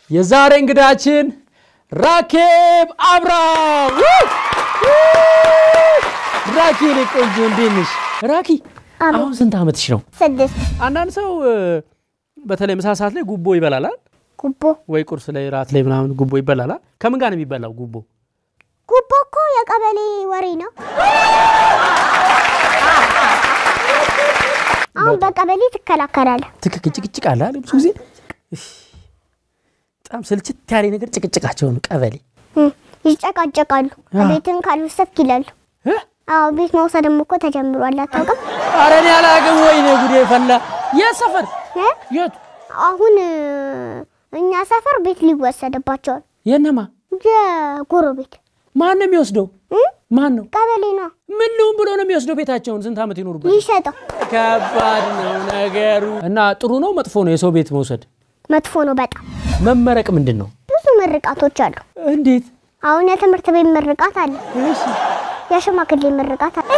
የዛሬ እንግዳችን ራኬብ አብራም። ራኪ እኔ ቆንጆ እንዴት ነሽ ራኪ? አሁን ስንት ዓመትሽ ነው? ስድስት አንዳንድ ሰው እ፣ በተለይ ምሳ ሰዓት ላይ ጉቦ ይበላላል ጉቦ ወይ ቁርስ ላይ ራት ላይ ምናምን ጉቦ ይበላላል። ከምን ጋር ነው የሚበላው ጉቦ? ጉቦ እኮ የቀበሌ ወሬ ነው። አሁን በቀበሌ ትከላከላለህ። ትክክል ጭቅጭቅ አለ አይደል? ብዙ ጊዜ እፍ፣ በጣም ስልችት ያለ ነገር ጭቅጭቃቸው ነው ቀበሌ እም፣ ይጨቃጨቃሉ። አ። ቤትን ካልወሰድክ ይላሉ። እ? አዎ ቤት መውሰድም እኮ ተጀምሯል። አታውቅም? ኧረ እኔ አላውቅም። ወይኔ ጉዴ ፈላ። የት ሰፈር እ? የቱ? አሁን እ፣ እኛ ሰፈር ቤት ሊወሰድባቸዋል። የነማ የጎረቤት ማን ነው የሚወስደው? እም፣ ማን ነው? ቀበሌ ነው ምን ልሁን ብሎ ነው የሚወስደው ቤታቸውን? ስንት ዓመት ይኖሩበት? ይሸጠው። ከባድ ነው ነገሩ። እና ጥሩ ነው መጥፎ ነው የሰው ቤት መውሰድ? መጥፎ ነው በጣም። መመረቅ ምንድን ነው? ብዙ ምርቃቶች አሉ። እንዴት? አሁን የትምህርት ቤት ምርቃት አለ፣ እሺ የሽማግሌ ምርቃት አለ።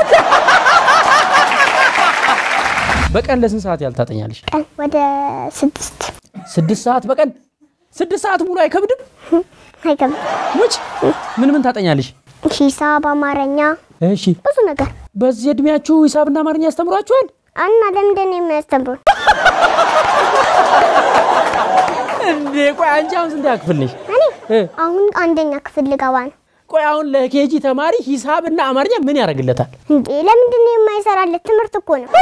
በቀን ለስንት ሰዓት ያህል ታጠኛለሽ? ቀን ወደ ስድስት ስድስት ሰዓት በቀን ስድስት ሰዓት ሙሉ አይከብድም? አይገባም። ሙች ምን ምን ታጠኛለሽ? ሂሳብ፣ አማርኛ፣ እሺ ብዙ ነገር በዚህ እድሜያችሁ ሂሳብና አማርኛ ያስተምሯችኋል? እና ለምንድን ነው የሚያስተምሩን? እንዴ ቆይ አንቺ አሁን ስንት ክፍል ነሽ? እኔ እ? አሁን አንደኛ ክፍል ልገባ ነው። ቆይ አሁን ለኬጂ ተማሪ ሂሳብና አማርኛ ምን ያደርግለታል? እንዴ ለምንድን ነው የማይሰራለት? ትምህርት እኮ ነው።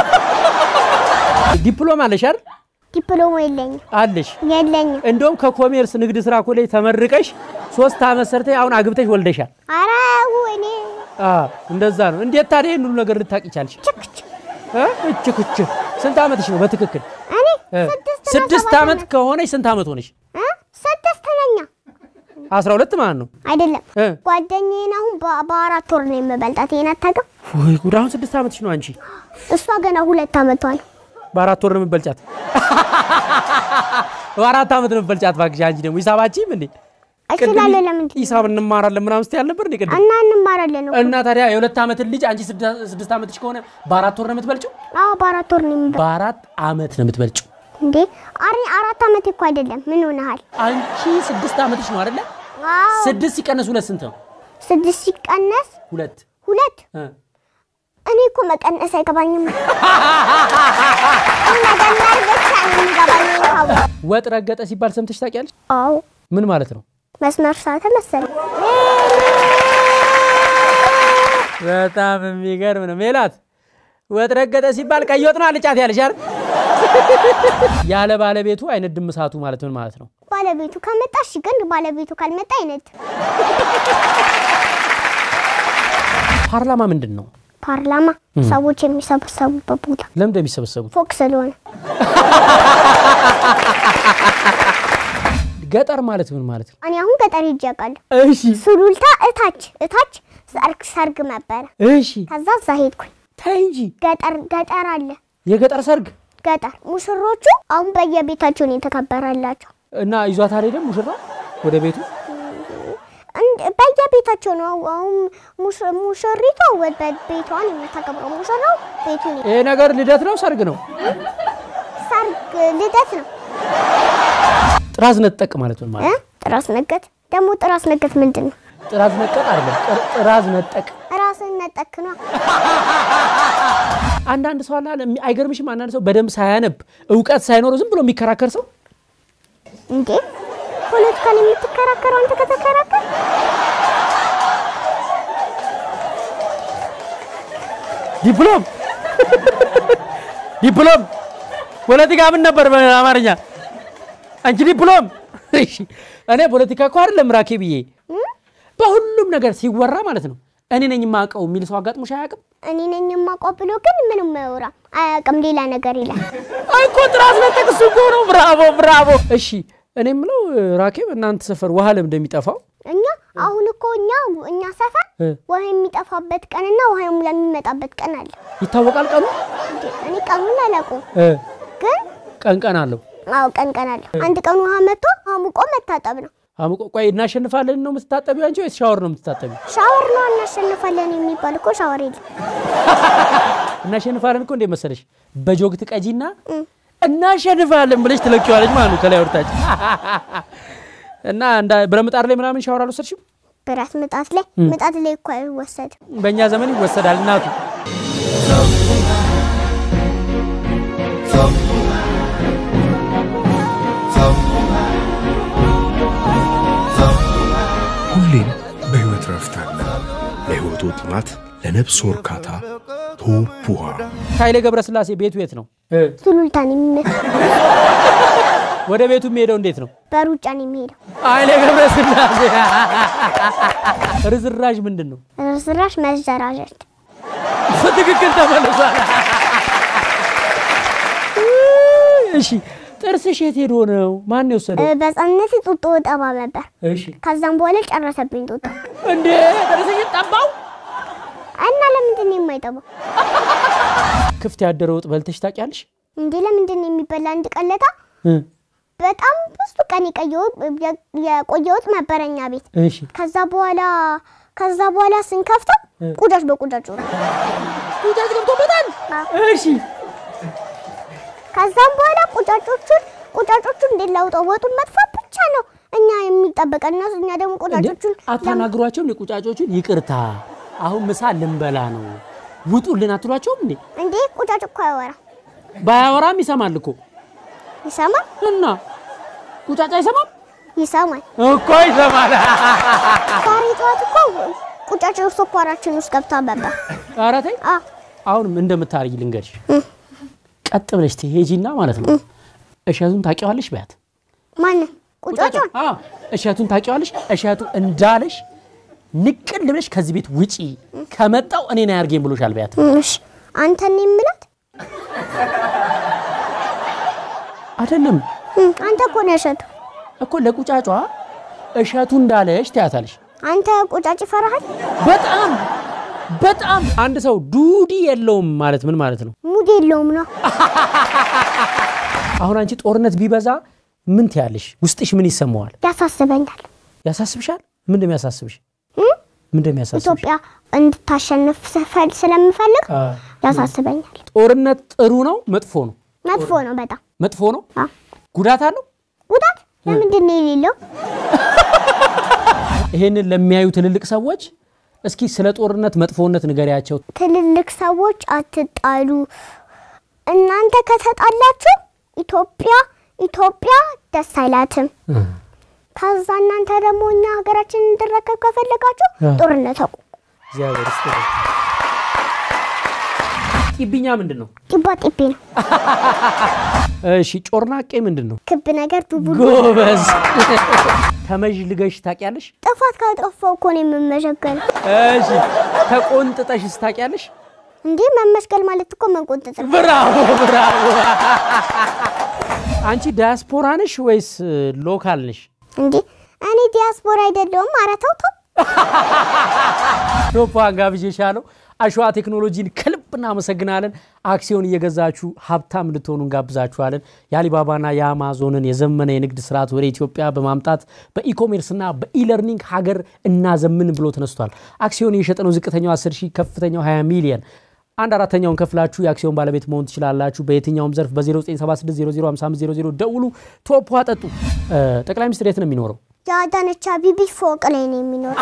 ዲፕሎማ አለሽ አይደል? ዲፕሎማ የለኝም አለሽ የለኝም። እንደውም ከኮሜርስ ንግድ ስራ ኮሌጅ ተመርቀሽ ሶስት ዓመት ሰርተሽ አሁን አግብተሽ ወልደሻል። ኧረ እኔ አ እንደዛ ነው። እንዴት ታዲያ ይህን ሁሉ ነገር ልታቂ ቻልሽ? ችክች እ? እች ክች ስንት ዓመትሽ ነው በትክክል? እኔ እ? ስድስት ነው ስድስት ሰባት ዓመት ዓመት ከሆነሽ ስንት ዓመት ሆነሽ? እ? ስድስት ነኛ አስራ ሁለት ማለት ነው። አይደለም እ? ጓደኛዬን አሁን በ- በአራት ወር ነው የምበልጣት። ይሄን አታውቅም? ወይ ጉድ! አሁን ስድስት ዓመትሽ ነው አንቺ። እሷ ገና ሁለት ዓመቷ ነው። በአራት ወር ነው የምትበልጫት። በአራት ዓመት ነው የምትበልጫት። እባክሽ አንቺ ደግሞ ሂሳባችም እንዴ እችላለሁ። ለምንድን ነው? ሂሳብ እንማራለን ምናምን ስትይ አልነበር እንዴ ቅድም? እና እንማራለን እኮ። እና ታዲያ የሁለት ዓመትን ልጅ አንቺ ስድስት ስድስት ዓመትሽ ከሆነ በአራት ወር ነው የምትበልጭው? አዎ በአራት ወር ነው የምበልጣት። በአራት ዓመት ነው የምትበልጭው። እንዴ አሪ አራት ዓመት እኮ አይደለም። ምን ሆነሃል? አንቺ ስድስት ዓመትሽ ነው አይደለ? አዎ ስድስት ሲቀነስ ሁለት ስንት ነው? ስድስት ሲቀነስ ሁለት ሁለት እ። እኔ እኮ መቀነስ አይገባኝም። መደመር ብቻ ነው የሚገባኝ። ካው ወጥ ረገጠ ሲባል ሰምተሽ ታውቂያለሽ? አዎ ምን ማለት ነው? መስመር ሳተ መሰለኝ። በጣም የሚገርም ነው። ሜላት ወጥ ረገጠ ሲባል ቀይ ወጥ ነው አልጫት ያለሽ አይደል? ያለ ባለቤቱ አይነድም እሳቱ ማለት ምን ማለት ነው? ባለቤቱ ከመጣሽ ግን ባለቤቱ ካልመጣ አይነት ፓርላማ ምንድን ነው? ፓርላማ ሰዎች የሚሰበሰቡበት ቦታ ለምን እንደሚሰበሰቡት? ፎቅ ስለሆነ ገጠር ማለት ምን ማለት ነው? እኔ አሁን ገጠር ሄጄ አውቃለሁ። እሺ ሱሉልታ እታች እታች ሰርግ ሰርግ ነበረ። እሺ፣ ከዛ እዛ ሄድኩኝ። ተይ እንጂ ገጠር ገጠር አለ የገጠር ሰርግ ገጠር ሙሽሮቹ አሁን በየቤታቸው ነው የተከበረላቸው። እና ይዟት አልሄደም ሙሽራ ወደ ቤቱ እንድ- በየቤታቸው ነው አሁን ሙሽ- ሙሽሪቷ ወደ ቤቷን የምታከብረው ሙሽራው ቤቱን ይሄ ነገር ልደት ነው ሰርግ ነው? ሰርግ ልደት ነው ጥራዝ ነጠቅ ማለት ምን ማለት እ? ነው? ጥራስ ነገት ደግሞ ጥራስ ነገት ምንድን ነው? ጥራዝ ነጠቅ አይደለም፣ ጥር- ጥራዝ ነጠቅ ራስን ነጠክ ነው። አንዳንድ ሰው አለ አለ የሚ- አይገርምሽም? አንዳንድ ሰው በደንብ ሳያነብ እውቀት ሳይኖረው ዝም ብሎ የሚከራከር ሰው እንዴ ፖለቲካን የምትከራከረው አንተ ከተከራከር ዲፕሎም ዲፕሎም ፖለቲካ ምን ነበር በአማርኛ? አንቺ ዲፕሎም። እሺ እኔ ፖለቲካ እኮ አይደለም ራኬ ብዬ በሁሉም ነገር ሲወራ ማለት ነው እኔ ነኝ የማውቀው የሚል ሰው አጋጥሞሽ አያውቅም? እኔ ነኝ የማውቀው ብሎ ግን ምንም አያወራ አያውቅም፣ ሌላ ነገር ይላል። አይ እኮ ጥራዝ ነጠቅ እሱ እኮ ነው። ብራቮ ብራቮ። እሺ እኔ የምለው ራኬብ እናንተ ሰፈር ውሃ ለምን እንደሚጠፋው እኛ አሁን እኮ እኛ እኛ ሰፈር እ፣ ውሃ የሚጠፋበት ቀንና ውሃ የሚመጣበት ቀን አለ። ይታወቃል ቀኑ እንዴ እኔ ቀኑን አላውቀውም፣ እ፣ ግን ቀን ቀን አለው። አዎ ቀን ቀን አለ። አንድ ቀን ውሃ መጥቶ አሙቆ መታጠብ ነው። አሙቆ ቆይ እናሸንፋለን ነው የምትታጠቢው አንቺ ወይስ ሻወር ነው የምትታጠቢው? ሻወር ነው እናሸንፋለን የሚባል እኮ ሻወር የለም። እናሸንፋለን እኮ እንዴት መሰለሽ በጆግ ትቀጂና እናሸንፋለን ብለሽ ትለኪዋለች ማለት ነው ከላይ ወርታች እና እንዳ- ብረምጣድ ላይ ምናምን ሻወር አልወሰድሽም? ብረት ምጣት ላይ ምጣት ላይ እኮ አይወሰድም። በእኛ ዘመን ይወሰዳል እናቱ ሁሌም በሕይወት ረፍት አለ። ለሕይወቱ ጥማት፣ ለነፍሱ እርካታ ቶፕ ውሃ ኃይሌ ገብረስላሴ ቤቱ የት ነው? ሱሉልታን የሚመስል ወደ ቤቱ የሚሄደው እንዴት ነው? በሩጫ ነው የሚሄደው። ኃይሌ ገብረስላሴ ርዝራዥ ምንድን ነው? ርስራሽ መዘራጀት በትክክል ተመልሷል። እሺ ጥርስሽ የት ሄዶ ነው? ማን የወሰደው? በሕፃንነቴ ጡጦ ጠባ ነበር። እሺ ከዛም በኋላ ጨረሰብኝ ጡጦ እንዴ ጥርስሽ ጠባው? እና ለምንድን ነው የማይጠባው? ክፍት ያደረ ወጥ በልተሽ ታውቂያለሽ? እንዴ ለምንድን ነው የሚበላ? አንድ ቀለታ እ በጣም ብዙ ቀን የቀየሁት የቆየሁት ነበር እኛ ቤት። እሺ ከዛ በኋላ ከዛ በኋላ ስንከፍተው ቁጫጭ በቁጫጭ ሆነ። ቁጫጭ ገብቶበታል። እሺ ከዛም በኋላ ቁጫጮቹን ቁጫጮቹን እንዴት ላውጣው? ወጡን መጥፋት ብቻ ነው እኛ የሚጠበቀን እነሱ እኛ ደግሞ እንዴ ቁጫጮቹን አታናግሯቸውም? እንዴ ቁጫጮቹን ይቅርታ፣ አሁን ምሳ ልንበላ ነው ውጡልን አትሏቸውም እንዴ? እንዴ ቁጫጭ እኮ አያወራ ባያወራም ይሰማል እኮ ይሰማል እና ቁጫጭ አይሰማም ይሰማል። እኮ ይሰማል። ዛሬ ጠዋት እኮ ቁጫጭ ስኳራችን ውስጥ ገብታ ነበር። ኧረ ተይ አ አሁንም እንደምታርጊ ልንገርሽ። ቀጥ ብለሽ ትሄጂና ማለት ነው እሸቱን ታውቂዋለሽ በያት። ማንን ቁጫጯን አዎ እሸቱን ታውቂዋለሽ። እሸቱ እንዳለሽ ንቅል ብለሽ ከዚህ ቤት ውጪ፣ ከመጣው እኔን አያርጌም ብሎሻል በያት። እሺ አንተን ነው የምላት አይደለም እም፣ አንተ እኮ ነው እሸቱ። እኮ ለቁጫጯ እሸቱ እንዳለሽ ትያታለሽ። አንተ ቁጫጭ ይፈራሃል? በጣም በጣም አንድ ሰው ዱዲ የለውም ማለት ምን ማለት ነው? ሙድ የለውም ነው። አሁን አንቺ ጦርነት ቢበዛ ምን ትያለሽ? ውስጥሽ ምን ይሰማዋል? ያሳስበኛል። ያሳስብሻል? ምን እንደሚያሳስብሽ እም? ምን እንደሚያሳስብሽ? ኢትዮጵያ እንድታሸንፍ ስፈል ስለምፈልግ አ፣ ያሳስበኛል። ጦርነት ጥሩ ነው መጥፎ ነው? መጥፎ ነው በጣም መጥፎ ነው። አ ጉዳት አለው። ጉዳት ለምንድን ነው የሌለው? ይሄንን ለሚያዩ ትልልቅ ሰዎች እስኪ ስለ ጦርነት መጥፎነት ንገሪያቸው። ትልልቅ ሰዎች አትጣሉ። እናንተ ከተጣላችሁ ኢትዮጵያ ኢትዮጵያ ደስ አይላትም። ከዛ እናንተ ደግሞ እኛ ሀገራችን እንድረከብ ከፈለጋችሁ አ። ጦርነት አቁሙ። እግዚአብሔር ይስጥልኝ። ጢብኛ ምንድን ነው? ጢባ ጢቤ ነው። እሺ ጮርናቄ ምንድን ነው? ክብ ነገር ዱቡሉ ጎበዝ። ተመዥልገሽ ታውቂያለሽ? ጥፋት ካጠፋው እኮ ነው የምመሸገለው። እሺ ተቆንጥጠሽስ ታውቂያለሽ? እንዲህ መመስገል ማለት እኮ መንቆጥጥ ነው። ብራቮ ብራቮ። አንቺ ዲያስፖራ ነሽ ወይስ ሎካል ነሽ? እንዲህ እኔ ዲያስፖራ አይደለሁም። ኧረ ተው ተው። ዶፓን ጋብዤሻለሁ። አሸዋ ቴክኖሎጂን ከልብ እናመሰግናለን። አክሲዮን እየገዛችሁ ሀብታም እንድትሆኑ እንጋብዛችኋለን። የአሊባባና የአማዞንን የዘመነ የንግድ ስርዓት ወደ ኢትዮጵያ በማምጣት በኢኮሜርስና በኢለርኒንግ ሀገር እናዘምን ብሎ ተነስቷል። አክሲዮን እየሸጠ ነው። ዝቅተኛው 10 ሺህ፣ ከፍተኛው 20 ሚሊየን አንድ አራተኛውን ከፍላችሁ የአክሲዮን ባለቤት መሆን ትችላላችሁ። በየትኛውም ዘርፍ በ0976005500 ደውሉ። ቶፕ ጠጡ። ጠቅላይ ሚኒስትር የት ነው የሚኖረው? የአዳነች አቤቤ ፎቅ ላይ ነው የሚኖረው።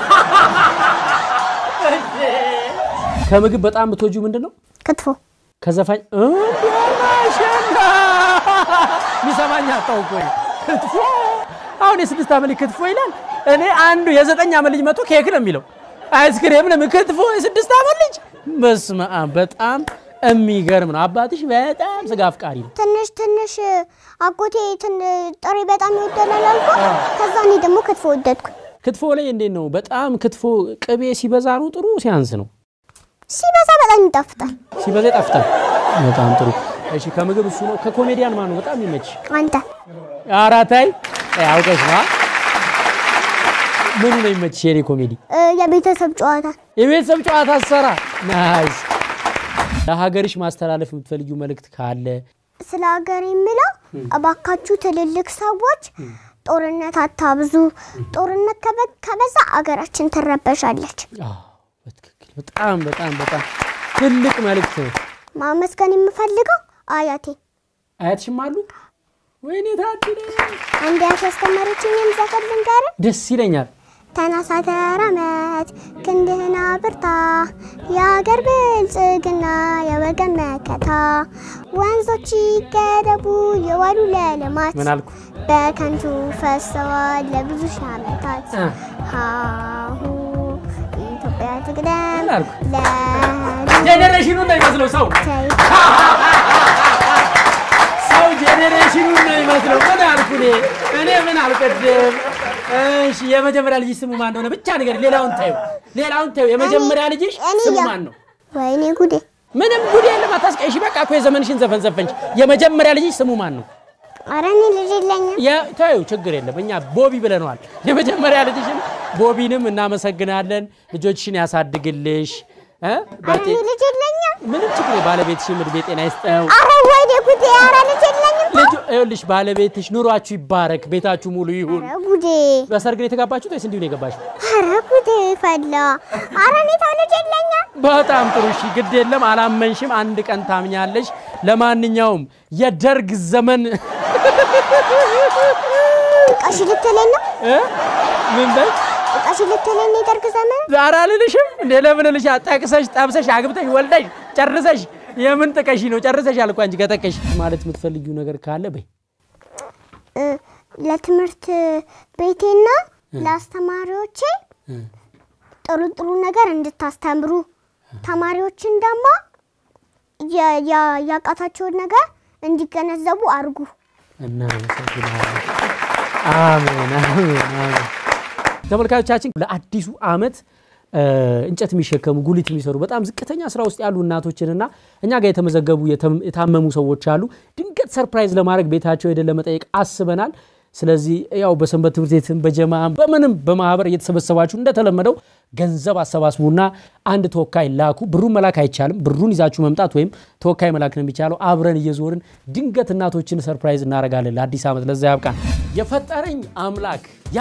ከምግብ በጣም የምትወጂው ምንድን ነው? ክትፎ ከዘፋኝ እንደማሸና ሚሰማኝ አጣው እኮ እኔ። ክትፎ አሁን የስድስት ዓመት ልጅ ክትፎ ይላል። እኔ አንዱ የዘጠኝ ዓመት ልጅ መቶ ኬክ ነው የሚለው አይስክሬም ነው ክትፎ የስድስት ዓመት ልጅ በስመ አብ በጣም የሚገርም ነው። አባትሽ በጣም ስጋ አፍቃሪ ነው። ትንሽ ትንሽ አጎቴ ትን- ጥሬ በጣም ይወደላል አልኩ። ከዛ እኔ ደግሞ ክትፎ ወደድኩ። ክትፎ ላይ እንዴት ነው? በጣም ክትፎ ቅቤ ሲበዛ ነው ጥሩ ሲያንስ ነው? ሲበዛ በጣም ይጣፍጣል። ሲበዛ ይጣፍጣል። በጣም ጥሩ። እሺ ከምግብ እሱ ነው። ከኮሜዲያን ማን ነው በጣም ይመች? አንተ አራታይ አውቀሽ ነው ምኑ ነው ይመችሽ? የኔ ኮሜዲ እ፣ የቤተሰብ ጨዋታ የቤተሰብ ጨዋታ ሰራ ናይስ። ለሀገርሽ ማስተላለፍ የምትፈልጊው መልእክት ካለ ስለ ሀገር የምለው እባካችሁ ትልልቅ ሰዎች ጦርነት አታብዙ። ጦርነት ከበ- ከበዛ አገራችን ትረበሻለች። አዎ፣ በትክክል በጣም በጣም በጣም ትልቅ መልእክት ነው። ማመስገን የምፈልገው አያቴ አያትሽም አሉ ወይኔ ታድለ አንድ ያስተማረችኝም ዘፈን ልንገርህ። ደስ ይለኛል። ተነሳ ተራመድ ክንድህን አብርታ የአገር ብልጽግና የወገን መከታ ወንዞች ይገደቡ የዋሉ ለልማት ምን አልኩ? በከንቱ ፈሰዋል ለብዙ ሺህ ዓመታት እ። ሃሁ ኢትዮጵያ ትቅደም ምን አልኩ? ለልጅ ጄኔሬሽኑ ነው ይመስለው ሰው ሰው ጄኔሬሽኑ ነው ይመስለው። ምን አልኩ እኔ እኔ ምን አልቀድም። እሺ የመጀመሪያ ልጅ ስሙ ማን እንደሆነ ብቻ ነገር ሌላውን ታዩ ሌላውን ታዩ። የመጀመሪያ ልጅሽ እኔ ስሙ ያ- ማን ነው? ወይኔ ጉዴ ምንም ጉድ የለም አታስቀይሽ። በቃ እኮ የዘመንሽን ዘፈን ዘፈንሽ። የመጀመሪያ ልጅሽ ስሙ ማን ነው? ኧረ እኔ ልጅ የለኝም ታዩ ችግር የለም እኛ ቦቢ ብለነዋል። የመጀመሪያ ልጅሽን ቦቢንም እናመሰግናለን። ልጆችሽን ያሳድግልሽ እ? ኧረ በጤ- እኔ ልጅ የለኝም ምንም ችግር ባለቤትሽም እድሜ ጤና ይስጠው። ኧረ ወይኔ ጉዴ ኧረ ልጅ የለኝም ልጁ ይኸውልሽ ባለቤትሽ ኑሯችሁ ይባረክ፣ ቤታችሁ ሙሉ ይሁን። ኧረ ጉዴ በሰርግ ነው የተጋባችሁት ወይስ እንዲሁ ነው የገባሽው? ኧረ ጉዴ ፈላ ኧረ እኔ ተው ልጅ የለኝም በጣም ጥሩ እሺ፣ ግድ የለም አላመንሽም፣ አንድ ቀን ታምኛለሽ። ለማንኛውም የደርግ ዘመን ጥቀሽ ልትለኝ ነው እ? ምን በል ጥቀሽ ልትለኝ ነው የደርግ ዘመን ዛሬ አልልሽም እንዴ? ለምን ልሽ ጠቅሰሽ ጠብሰሽ አግብተሽ ወልደሽ ጨርሰሽ የምን ጥቀሽ ነው? ጨርሰሽ አልኳ እንጂ ከጠቀሽ ማለት የምትፈልጊው ነገር ካለ በይ። እ፣ ለትምህርት ቤቴና ለአስተማሪዎቼ ጥሩ ጥሩ ነገር እንድታስተምሩ ተማሪዎችን ደግሞ የ- ያ- ያቃታቸውን ነገር እንዲገነዘቡ አድርጉ። እናመሰግናለን። አሜን አሜን አሜን። ተመልካቾቻችን ለአዲሱ ዓመት እ፣ እንጨት የሚሸከሙ ጉሊት የሚሰሩ በጣም ዝቅተኛ ስራ ውስጥ ያሉ እናቶችንና እኛ ጋር የተመዘገቡ የተም- የታመሙ ሰዎች አሉ። ድንገት ሰርፕራይዝ ለማድረግ ቤታቸው ሄደን ለመጠየቅ አስበናል። ስለዚህ ያው በሰንበት ትምህርት ቤትም በጀማም በምንም በማህበር እየተሰበሰባችሁ እንደተለመደው ገንዘብ አሰባስቡና አንድ ተወካይ ላኩ። ብሩን መላክ አይቻልም። ብሩን ይዛችሁ መምጣት ወይም ተወካይ መላክ ነው የሚቻለው። አብረን እየዞርን ድንገት እናቶችን ሰርፕራይዝ እናደርጋለን ለአዲስ ዓመት። ለዛ ያብቃን። የፈጠረኝ አምላክ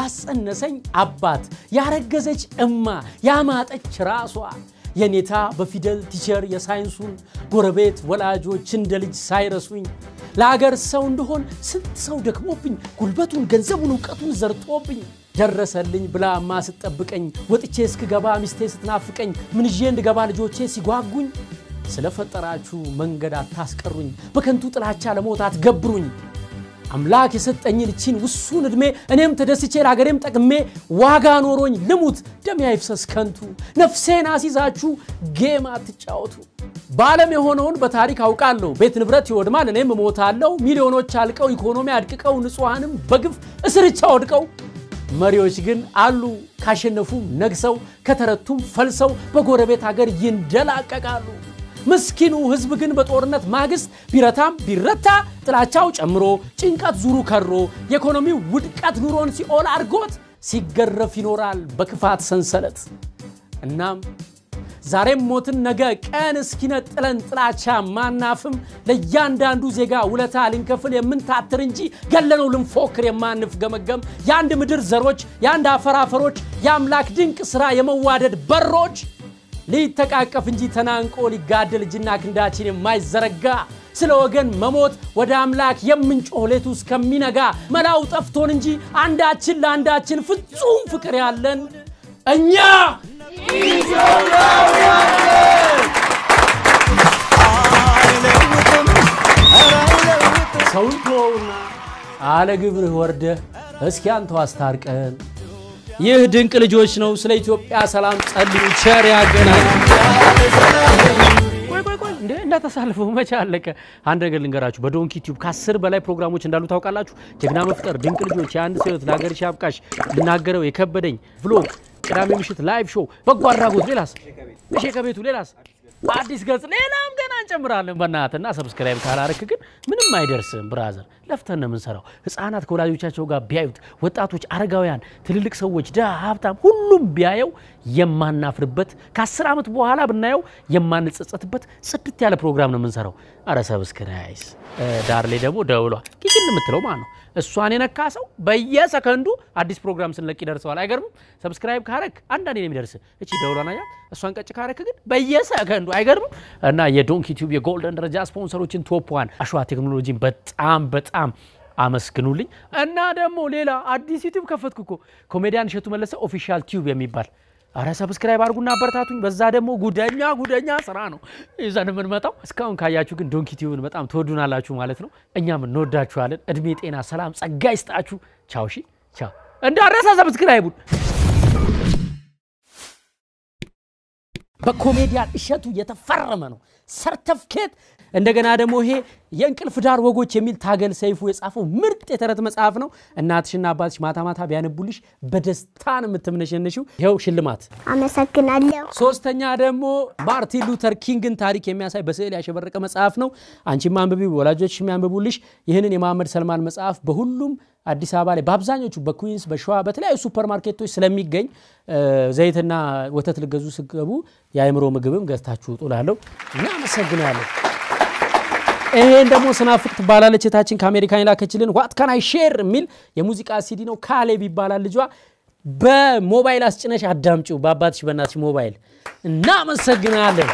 ያጸነሰኝ አባት ያረገዘች እማ ያማጠች ራሷ የኔታ በፊደል ቲቸር የሳይንሱን ጎረቤት ወላጆች እንደ ልጅ ሳይረሱኝ ለአገር ሰው እንደሆን ስንት ሰው ደክሞብኝ ጉልበቱን ገንዘቡን እውቀቱን ዘርቶብኝ ደረሰልኝ ብላማ ስትጠብቀኝ ወጥቼ እስክገባ ሚስቴ ስትናፍቀኝ ምን ይዤ እንድገባ ልጆቼ ሲጓጉኝ ስለፈጠራችሁ መንገድ አታስቀሩኝ በከንቱ ጥላቻ ለሞት አትገብሩኝ አምላክ የሰጠኝን እቺን ውሱን ዕድሜ እኔም ተደስቼ ለሀገሬም ጠቅሜ ዋጋ ኖሮኝ ልሙት ደም አይፍሰስ ከንቱ ነፍሴን አሲዛችሁ ጌም አትጫወቱ በዓለም የሆነውን በታሪክ አውቃለሁ ቤት ንብረት ይወድማል እኔም እሞታለሁ ሚሊዮኖች አልቀው ኢኮኖሚ አድቅቀው ንጹሐንም በግፍ እስርቻ ወድቀው መሪዎች ግን አሉ ካሸነፉም ነግሰው ከተረቱም ፈልሰው በጎረቤት ሀገር ይንደላቀቃሉ ምስኪኑ ህዝብ ግን በጦርነት ማግስት ቢረታም ቢረታ ጥላቻው ጨምሮ ጭንቀት ዙሩ ከሮ የኢኮኖሚው ውድቀት ኑሮን ሲኦል አድርጎት ሲገረፍ ይኖራል በክፋት ሰንሰለት። እናም ዛሬም ሞትን ነገ ቀን እስኪነጥለን ጥላቻ ማናፍም ለእያንዳንዱ ዜጋ ውለታ ልንከፍል የምንታትር እንጂ ገለነው ልንፎክር የማንፍገመገም የአንድ ምድር ዘሮች የአንድ አፈር አፈሮች የአምላክ ድንቅ ሥራ የመዋደድ በሮች ሊተቃቀፍ እንጂ ተናንቆ ሊጋደል እጅና ክንዳችን የማይዘረጋ ስለ ወገን መሞት ወደ አምላክ የምንጮህ ሌቱ እስከሚነጋ መላው ጠፍቶን እንጂ አንዳችን ለአንዳችን ፍጹም ፍቅር ያለን እኛ ሰውን ተወውና አለ ግብርህ ወርደህ እስኪ አንተው አስታርቀን። ይህ ድንቅ ልጆች ነው። ስለ ኢትዮጵያ ሰላም ጸልዩ። ቸር ያገናኝ። ቆይ ቆይ ቆይ እንዴ እንዳታሳልፈው መቼ አለቀ? አንድ ነገር ልንገራችሁ። በዶንኪ ቲዩብ ከአስር በላይ ፕሮግራሞች እንዳሉ ታውቃላችሁ። ጀግና መፍጠር፣ ድንቅ ልጆች፣ የአንድ ሰው ህይወት፣ ለሀገርሽ አብቃሽ፣ ልናገረው የከበደኝ፣ ቭሎግ፣ ቅዳሜ ምሽት ላይቭ ሾው፣ በጎ አድራጎት፣ ሌላስ እሺ ከቤቱ ሌላስ አዲስ ገጽ ሌላም ገና እንጨምራለን። በእናትና ሰብስክራይብ ካላረክ ግን ምንም አይደርስም። ብራዘር ለፍተን ነው የምንሰራው። ህፃናት ከወላጆቻቸው ጋር ቢያዩት፣ ወጣቶች፣ አረጋውያን፣ ትልልቅ ሰዎች፣ ድሃ፣ ሀብታም፣ ሁሉም ቢያየው የማናፍርበት ከአስር ዓመት በኋላ ብናየው የማንጸጸትበት ጽድት ያለ ፕሮግራም ነው የምንሰራው። አረ ሰብስክራይስ ዳር ላይ ደግሞ ደውሏ ኪችን የምትለው ማለት ነው እሷን የነካ ሰው በየሰከንዱ አዲስ ፕሮግራም ስንለቅ ይደርሰዋል። አይገርምም? ሰብስክራይብ ካረክ አንዳንዴ ነው የሚደርስ። እቺ ደውሏን አያ እሷን ቀጭ ካረክ ግን በየሰከንዱ አይገርምም? እና የዶንኪ ቲዩብ የጎልደን ደረጃ ስፖንሰሮችን ቶፕ ዋን አሸዋ ቴክኖሎጂን በጣም በጣም አመስግኑልኝ። እና ደግሞ ሌላ አዲስ ዩቲዩብ ከፈትኩ እኮ ኮሜዲያን እሸቱ መለሰ ኦፊሻል ቲዩብ የሚባል አረ ሰብስክራይብ አድርጉና አበረታቱኝ። በዛ ደግሞ ጉደኛ ጉደኛ ስራ ነው ይዘን የምንመጣው። እስካሁን ካያችሁ ግን ዶንኪ ቲዩብን በጣም ትወዱናላችሁ ማለት ነው። እኛም እንወዳችኋለን። እድሜ፣ ጤና፣ ሰላም፣ ጸጋ ይስጣችሁ። ቻው። ሺ ቻው። እንዳረሳ ሰብስክራይቡን በኮሜዲያን እሸቱ የተፈረመ ነው ሰርተፍኬት። እንደገና ደግሞ ይሄ የእንቅልፍ ዳር ወጎች የሚል ታገል ሰይፉ የጻፈው ምርጥ የተረት መጽሐፍ ነው። እናትሽና አባትሽ ማታ ማታ ቢያነቡልሽ በደስታ ነው የምትምነሸነሽው። ይኸው ሽልማት። አመሰግናለሁ። ሶስተኛ ደግሞ ማርቲን ሉተር ኪንግን ታሪክ የሚያሳይ በስዕል ያሸበረቀ መጽሐፍ ነው። አንቺም አንብቢ፣ ወላጆች የሚያንብቡልሽ። ይህንን የመሐመድ ሰልማን መጽሐፍ በሁሉም አዲስ አበባ ላይ በአብዛኞቹ በኩዊንስ በሸዋ በተለያዩ ሱፐር ማርኬቶች ስለሚገኝ ዘይትና ወተት ልገዙ ስገቡ የአእምሮ ምግብም ገዝታችሁ ውጡ እላለሁ። እናመሰግናለን። ይሄን ደግሞ ስናፍቅ ትባላለች እህታችን ከአሜሪካን የላከችልን ዋት ካን አይ ሼር የሚል የሙዚቃ ሲዲ ነው። ካሌብ ይባላል ልጇ። በሞባይል አስጭነሽ አዳምጪው፣ በአባትሽ በእናትሽ ሞባይል። እናመሰግናለን።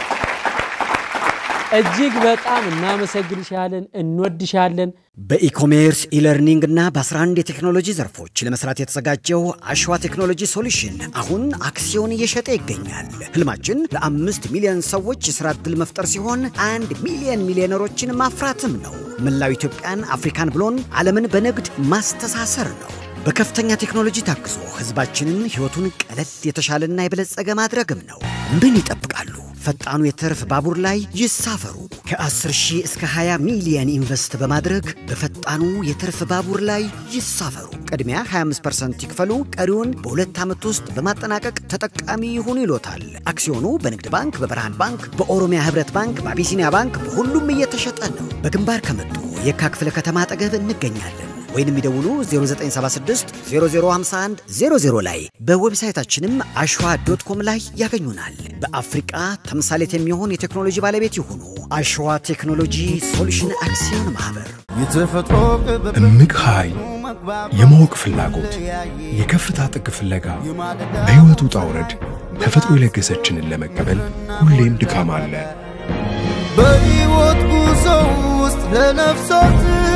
እጅግ በጣም እናመሰግንሻለን፣ እንወድሻለን። በኢኮሜርስ ኢለርኒንግ እና በ11 የቴክኖሎጂ ዘርፎች ለመስራት የተዘጋጀው አሸዋ ቴክኖሎጂ ሶሉሽን አሁን አክሲዮን እየሸጠ ይገኛል። ህልማችን ለአምስት ሚሊዮን ሰዎች የሥራ ዕድል መፍጠር ሲሆን አንድ ሚሊዮን ሚሊዮነሮችን ማፍራትም ነው። መላው ኢትዮጵያን፣ አፍሪካን ብሎን ዓለምን በንግድ ማስተሳሰር ነው። በከፍተኛ ቴክኖሎጂ ታግዞ ህዝባችንን ሕይወቱን ቀለል የተሻለና የበለጸገ ማድረግም ነው። ምን ይጠብቃሉ? ፈጣኑ የትርፍ ባቡር ላይ ይሳፈሩ። ከ10 ሺህ እስከ 20 ሚሊየን ኢንቨስት በማድረግ በፈጣኑ የትርፍ ባቡር ላይ ይሳፈሩ። ቅድሚያ 25% ይክፈሉ፣ ቀሪውን በሁለት ዓመት ውስጥ በማጠናቀቅ ተጠቃሚ ይሁኑ ይሎታል። አክሲዮኑ በንግድ ባንክ፣ በብርሃን ባንክ፣ በኦሮሚያ ህብረት ባንክ፣ በአቢሲኒያ ባንክ በሁሉም እየተሸጠ ነው። በግንባር ከመጡ የካ ክፍለ ከተማ አጠገብ እንገኛለን ወይንም ይደውሉ 0976 0051 00 ላይ በዌብሳይታችንም አሸዋ ዶት ኮም ላይ ያገኙናል። በአፍሪቃ ተምሳሌት የሚሆን የቴክኖሎጂ ባለቤት ይሁኑ። አሸዋ ቴክኖሎጂ ሶሉሽን አክሲዮን ማህበር። እምቅ ኃይል፣ የማወቅ ፍላጎት፣ የከፍታ ጥግ ፍለጋ፣ በሕይወት ውጣ ውረድ ተፈጥሮ የለገሰችንን ለመቀበል ሁሌም ድካም አለ። በሕይወት ጉዞ ውስጥ ለነፍሳት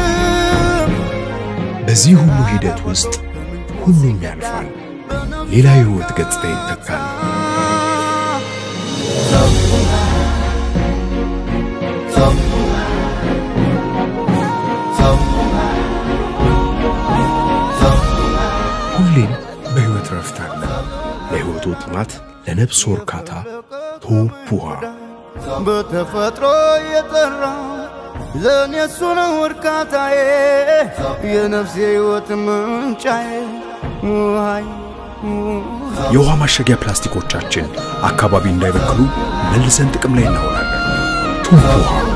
በዚህ ሁሉ ሂደት ውስጥ ሁሉም ያልፋል፣ ሌላ የሕይወት ገጽታ ይተካል። ሁሌም በሕይወት ረፍት አለ። ለሕይወቱ ጥማት፣ ለነፍስ እርካታ ቶፕ ውሃ በተፈጥሮ የጠራ ለእኔ እሱ ነው እርካታዬ የነፍሴ ሕይወት ምንጫዬ ውሃይ የውሃ ማሸጊያ ፕላስቲኮቻችን አካባቢ እንዳይበክሉ መልሰን ጥቅም ላይ እናውላለን። ቶፕ ውሃ